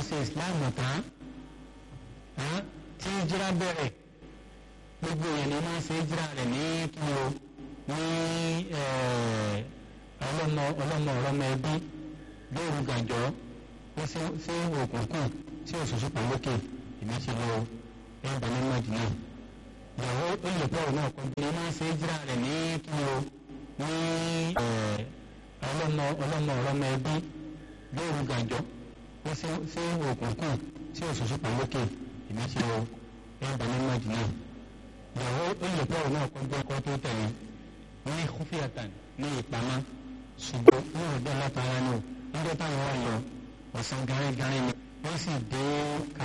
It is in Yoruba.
ṣe islam tán tí jíra bẹ̀rẹ̀ gbogbo yẹn ni wọ́n ṣe jíra rẹ̀ ní kí o ní ọlọ́mọ ọlọ́mọ ọlọ́mọ ẹbí lóòrù gàjọ́ ó ṣe òkùnkùn tí òṣùṣù pọ̀ lókè èmi ti lọ ẹ̀bà ní mọ́jìnà ìyàwó olùkọ́ náà kọ́ bí wọ́n ṣe jíra rẹ̀ ní kí o ní ọlọ́mọ ọlọ́mọ ọlọ́mọ ẹbí lóòrù gàjọ́ ó ṣe òkùnkùn tí òṣùṣù pọ̀ lókè èmi ti lọ ẹ̀bà ní mọ́jìnà ìyàwó olùkọ́ náà kọ́ bí ọkọ tó tẹ̀lé ní kófíàtàn ní ìpamọ́ ṣùgbọ́n wọn ò dé látara ní o nígbà táwọn wà lọ ọ̀sán gárígárí ni wọ́n sì dé